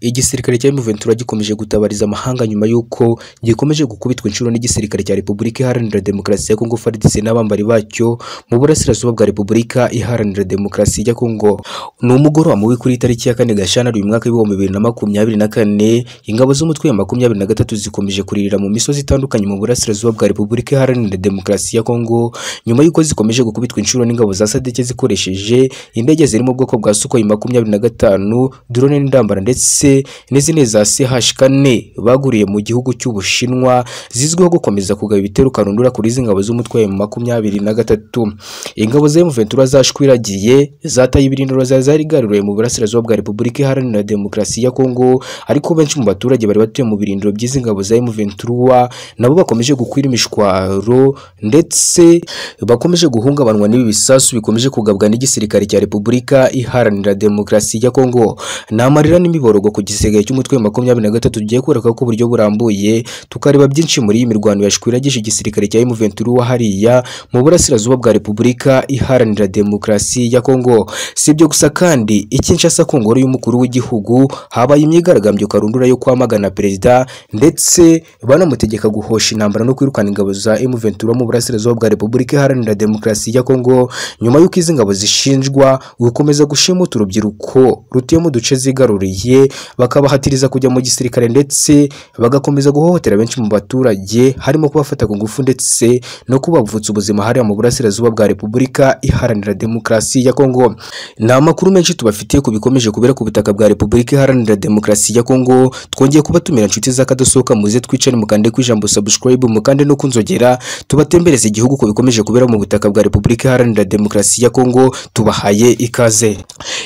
Igisirikare cya M23 gikomeje gutabariza amahanga nyuma y'uko gikomeje gukubitwa inshuro n'igisirikare cya Repubulika Iharanira Demokarasi ya Kongo FARDC n'abambari bacyo mu burasirazuba bwa Repubulika Iharanira Demokarasi ya Kongo. Ni umugoroba mubi kuri tariki ya kane Gashyantare uyu mwaka w'ibihumbi bibiri na makumyabiri na kane, ingabo z'umutwe wa makumyabiri na gatatu zikomeje kuririra mu misozi itandukanye mu burasirazuba bwa Repubulika Iharanira Demokarasi ya Kongo nyuma y'uko zikomeje gukubitwa inshuro n'ingabo za Sadeke zikoresheje indege ziri mu bwoko bwa Sukhoi makumyabiri na gatanu, drone n'indambara ndetse n'izindi za CH4 baguriye mu gihugu cy'Ubushinwa zizwiho gukomeza kugaba ibitero karundura kuri izi ngabo z'umutwe wa makumyabiri na gatatu. Ingabo za M23 zashwiragiye zataye ibirindiro zari zarigaruriwe mu burasirazuba bwa Repubulika Iharanira Demokarasi ya Kongo ariko benshi mu baturage bari batuye mu birindiro by'izi ngabo za M23 nabo bakomeje gukwira imishwaro ndetse bakomeje guhungabanwa n'ibi bisasu bikomeje kugabwa n'igisirikare cya Repubulika Iharanira Demokarasi ya Kongo. Ni amarira n'imiborogo ku gisigaye cy'umutwe wa makumyabiri na gatatu tugiye kwereka ko uburyo burambuye tukareba byinshi muri iyi mirwano yashwiragije igisirikare cya M23 hariya mu burasirazuba bwa Repubulika Iharanira Demokarasi ya Kongo. Si ibyo gusa kandi iki nshasa ku ngoro y'umukuru w'igihugu habaye imyigaragambyo karundura yo kwamagana perezida ndetse banamutegeka guhosha intambara no kwirukana ingabo za M23 mu burasirazuba bwa Repubulika Iharanira Demokarasi ya Kongo nyuma y'uko izi ngabo zishinjwa gukomeza gushimuta urubyiruko rutuye mu duce zigaruriye bakabahatiriza kujya mu gisirikare ndetse bagakomeza guhohotera benshi mu baturage harimo kubafata ku ngufu ndetse no kubavutsa ubuzima hariya mu burasirazuba bwa Repubulika Iharanira Demokarasi ya Kongo. Ni amakuru menshi tubafitiye ku bikomeje kubera ku butaka bwa Repubulika Iharanira Demokarasi ya Kongo. Twongeye kubatumira inshuti z'akadosohoka muze twicare mukande ku ijambo subscribe mukande no kunzogera tubatembereze igihugu ku bikomeje kubera mu butaka bwa Repubulika Iharanira Demokarasi ya Kongo tubahaye ikaze.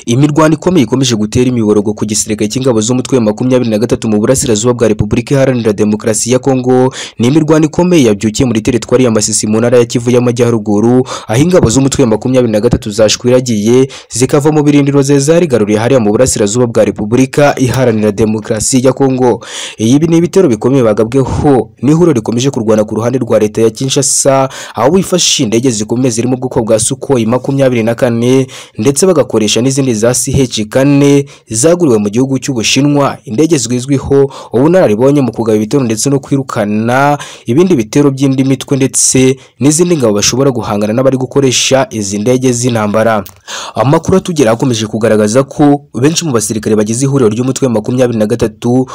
Imirwano ikomeye ikomeje gutera imiborogo ku gisirikare cy'ingabo z'umutwe wa makumyabiri na gatatu mu burasirazuba bwa Repubulika Iharanira Demokarasi ya Kongo. Ni imirwano ikomeye yabyukiye muri teritwari ya Masisi mu ntara ya Kivu y'Amajyaruguru aho ingabo z'umutwe wa makumyabiri na gatatu zashwiragiye zikava mu birindiro ze zarigaruriye hariya mu burasirazuba bwa Repubulika Iharanira Demokarasi ya Kongo. Ibi ni ibitero bikomeye bagabweho n'ihuriro rikomeje kurwana ku ruhande rwa leta ya Kinshasa aho bifashisha indege zikomeye ziri mu bwoko bwa Sukhoi makumyabiri na kane ndetse bagakoresha n'izindi za CH4 zaguriwe mu gihugu cy'Ubushinwa indege zizwiho ubunararibonye mu kugaba ibitero ndetse no kwirukana ibindi bitero by'indi mitwe ndetse n'izindi ngabo bashobora guhangana n'abari gukoresha izi ndege z'intambara. Amakuru atugera akomeje kugaragaza ko benshi mu basirikare bagize ihuriro ry'umutwe wa makumyabiri na gatatu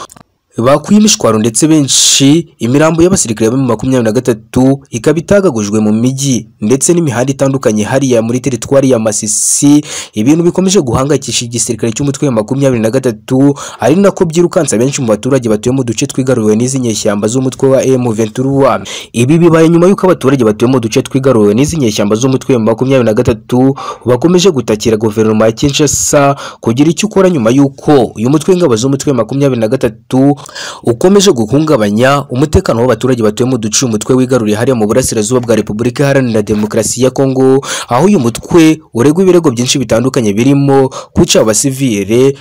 bakuye imishwaro ndetse benshi imirambo y'abasirikare ba makumyabiri na gatatu ikaba itagagujwe mu mijyi ndetse n'imihanda itandukanye hariya muri teritwari ya Masisi ibintu bikomeje guhangayikisha igisirikare cy'umutwe wa makumyabiri na gatatu ari nako byirukansa benshi mu baturage batuye mu duce twigaruriwe n'izi nyeshyamba z'umutwe wa M23 ibi bibaye nyuma y'uko abaturage batuye mu duce twigaruriwe n'izi nyeshyamba z'umutwe wa makumyabiri na gatatu bakomeje gutakira guverinoma ya Kinshasa kugira icyo ukora nyuma y'uko uyu mutwe w'ingabo z'umutwe wa makumyabiri na gatatu ukomeje guhungabanya umutekano w'abaturage batuye mu duce umutwe wigaruriye hariya mu burasirazuba bwa Repubulika Iharanira Demokarasi ya Kongo aho uyu mutwe uregwa ibirego byinshi bitandukanye birimo kwica abasivile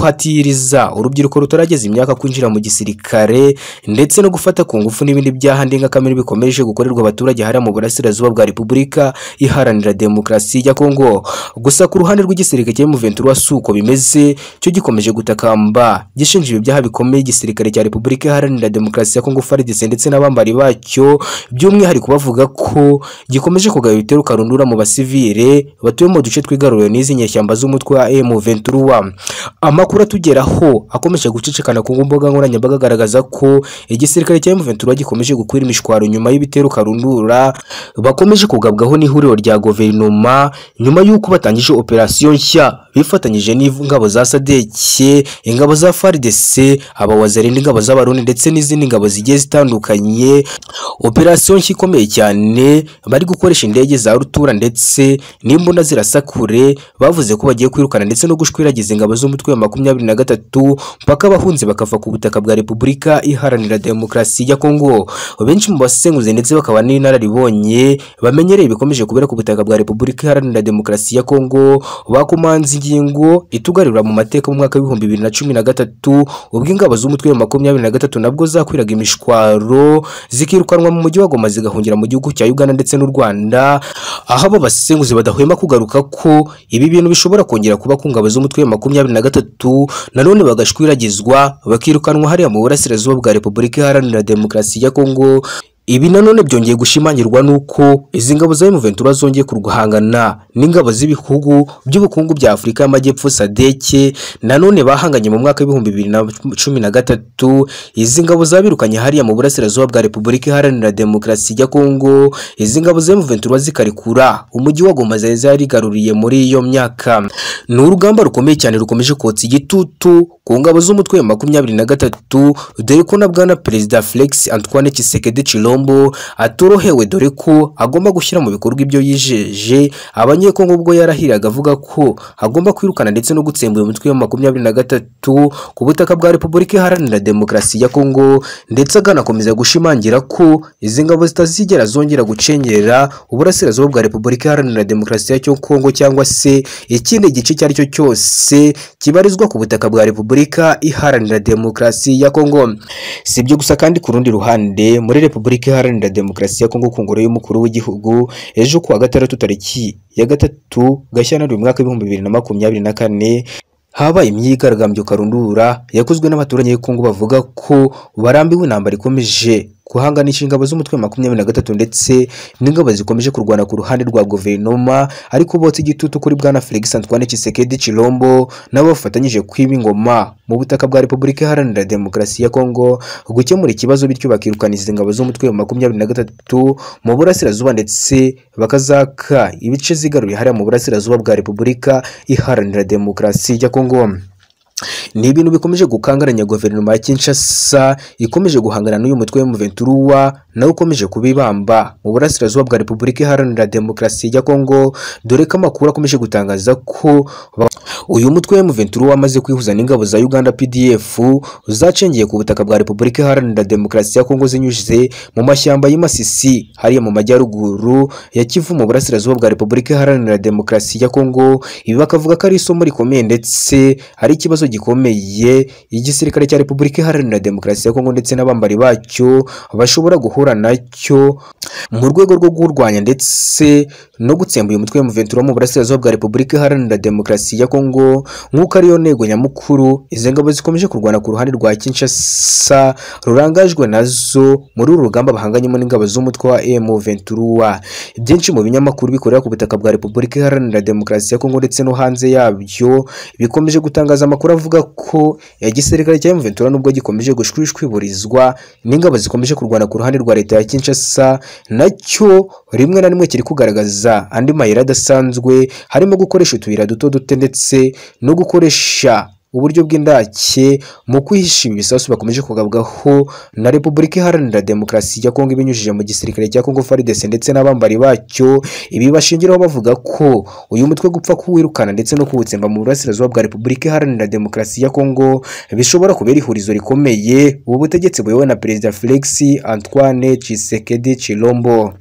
guhatiriza urubyiruko rutarageza imyaka kwinjira mu gisirikare ndetse no gufata ku ngufu n'ibindi byaha ndengakamere bikomeje gukorerwa abaturage hariya mu burasirazuba bwa Repubulika Iharanira Demokarasi ya Kongo gusa ku ruhande rw'igisirikare cya M23 suko bimeze cyo gikomeje gutakamba gishinja ibi byaha bikomeye igisirikare igisirikare cya Repubulika Iharanira Demokarasi ya Kongo FARDC ndetse n'abambari bacyo by'umwihariko bavuga ko gikomeje kugaba ibitero karundura mu basivile batuye mu duce twigaruriwe n'izi nyeshyamba z'umutwe wa M23 amakuru atugeraho akomeje gucicikana ku mbuga nkoranyambaga agaragaza ko igisirikare cya M23 gikomeje gukwira imishwaro nyuma y'ibitero karundura bakomeje kugabwaho n'ihuriro rya guverinoma nyuma y'uko batangije operasiyo nshya bifatanyije n'ingabo za Sadeke ingabo za FARDC abawaza zirinda ingabo z'abarundi ndetse n'izindi ngabo zigiye zitandukanye operasiyo nshya ikomeye cyane bari gukoresha indege za rutura ndetse n'imbunda zirasakure bavuze ko bagiye kwirukana ndetse no gushwiragiza ingabo z'umutwe wa makumyabiri na gatatu mpaka bahunze bakava ku butaka bwa Repubulika Iharanira Demokarasi ya Kongo benshi mu basenguzi ndetse bakaba n'inararibonye bamenyereye bikomeje kubera ku butaka bwa Repubulika Iharanira Demokarasi ya Kongo bakomanze ingingo itugarura mu mateka mu mwaka w'ibihumbi bibiri na cumi na gatatu ubwo ingabo z'umutwe b'inshuro makumyabiri na gatatu nabwo zakwiraga imishwaro zikirukanwa mu mujyi wa Goma zigahungira mu gihugu cya Uganda ndetse n'u Rwanda aho abo basesenguzi badahwema kugaruka ko ibi bintu bishobora kongera kuba ku ngabo z'umutwe wa makumyabiri na gatatu nanone bagashwiragizwa bakirukanwa hariya mu burasirazuba bwa Repubulika Iharanira Demokarasi ya Kongo ibi nanone byongeye gushimangirwa n'uko izi ngabo za M23 zongeye kurwahangana n'ingabo z'ibihugu by'ubukungu bya Afurika y'Amajyepfo sadeke nanone bahanganye mu mwaka w'ibihumbi bibiri na cumi na gatatu izi ngabo zabirukanye hariya mu burasirazuba bwa Repubulika Iharanira Demokarasi ya Kongo izi ngabo za M23 zikarekura umujyi wa Goma zari zarigaruriye muri iyo myaka ni urugamba rukomeye cyane rukomeje kotsa igitutu ku ngabo z'umutwe wa makumyabiri na gatatu dore ko na bwana perezida Felix Antoine Tshisekedi Chilombo Chilombo atorohewe dore ko agomba gushyira mu bikorwa ibyo yijeje abanyekongo ubwo yarahiraga avuga ko agomba kwirukana ndetse no gutsembura umutwe wa makumyabiri na gatatu ku butaka bwa Repubulika Iharanira Demokarasi ya Kongo ndetse aganakomeza gushimangira ko izi ngabo zitazigera zongera gucengera uburasirazuba bwa Repubulika Iharanira Demokarasi ya Kongo cyangwa se ikindi gice icyo ari cyo cyose kibarizwa ku butaka bwa Repubulika Iharanira Demokarasi ya Kongo si ibyo gusa kandi ku rundi ruhande muri Repubulika Repubulika Iharanira Demokarasi ya Kongo ku ngoro y'umukuru w'igihugu ejo kuwa gatandatu tariki ya gatatu Gashyantare umwaka w'ibihumbi bibiri na makumyabiri na kane habaye imyigaragambyo karundura yakozwe n'abaturage b'Kongo bavuga ko barambiwe intambara ikomeje guhanganisha ingabo z'umutwe wa makumyabiri na gatatu ndetse n'ingabo zikomeje kurwana ku ruhande rwa guverinoma ariko botsa igitutu kuri bwana Felix Antoine Tshisekedi Chilombo nabo bafatanyije kwiba ingoma mu butaka bwa Repubulika Iharanira Demokarasi ya Kongo gukemura ikibazo bityo bakirukana izi ngabo z'umutwe wa makumyabiri na gatatu mu burasirazuba ndetse bakazaka ibice zigaruye hariya mu burasirazuba bwa Repubulika Iharanira Demokarasi ya Kongo ni ibintu bikomeje gukangaranya guverinoma ya Kinshasa ikomeje guhangana n'uyu mutwe wa M23 nawe ukomeje kubibamba mu burasirazuba bwa Repubulika Iharanira Demokarasi ya Kongo dore ko amakuru akomeje gutangaza ko uyu mutwe wa M23 wamaze kwihuza n'ingabo za Uganda PDF zacengeye ku butaka bwa Repubulika Iharanira Demokarasi ya Kongo zinyuze mu mashyamba y'Imasisi hariya mu majyaruguru ya Kivu mu burasirazuba bwa Repubulika Iharanira Demokarasi ya Kongo ibi bakavuga ko ari isomo rikomeye ndetse ari ikibazo gikomeye igisirikare cya Repubulika Iharanira Demokarasi ya Kongo ndetse n'abambari bacyo bashobora guhura nacyo mu rwego rwo kurwanya ndetse no gutsemba uyu mutwe wa M23 mu burasirazuba bwa Repubulika Iharanira Demokarasi ya Kongo nk'uko ariyo ntego nyamukuru izi ngabo zikomeje kurwana ku ruhande rwa Kinshasa rurangajwe nazo muri uru rugamba bahanganyemo n'ingabo z'umutwe wa M23 byinshi mu binyamakuru bikorera ku butaka bwa Repubulika Iharanira Demokarasi ya Kongo ndetse no hanze yabyo bikomeje gutangaza amakuru avuga ko igisirikare cya M23 nubwo gikomeje gushwishwiburizwa n'ingabo zikomeje kurwana ku ruhande rwa leta ya Kinshasa nacyo rimwe na rimwe kiri kugaragaza andi mayira adasanzwe harimo gukoresha utuyira duto dute ndetse no gukoresha uburyo bw'indake mu kwihisha ibi bisasu bakomeje kugabwaho na Repubulika Iharanira Demokarasi ya Kongo ibinyujije mu gisirikare cya Kongo FARDC ndetse n'abambari bacyo ibi bashingiraho bavuga ko uyu mutwe gupfa kuwirukana ndetse no kuwutsemba mu burasirazuba bwa Repubulika Iharanira Demokarasi ya Kongo bishobora kubera ihurizo rikomeye ubu butegetsi buyobowe na Perezida Felix Antoine Tshisekedi Chilombo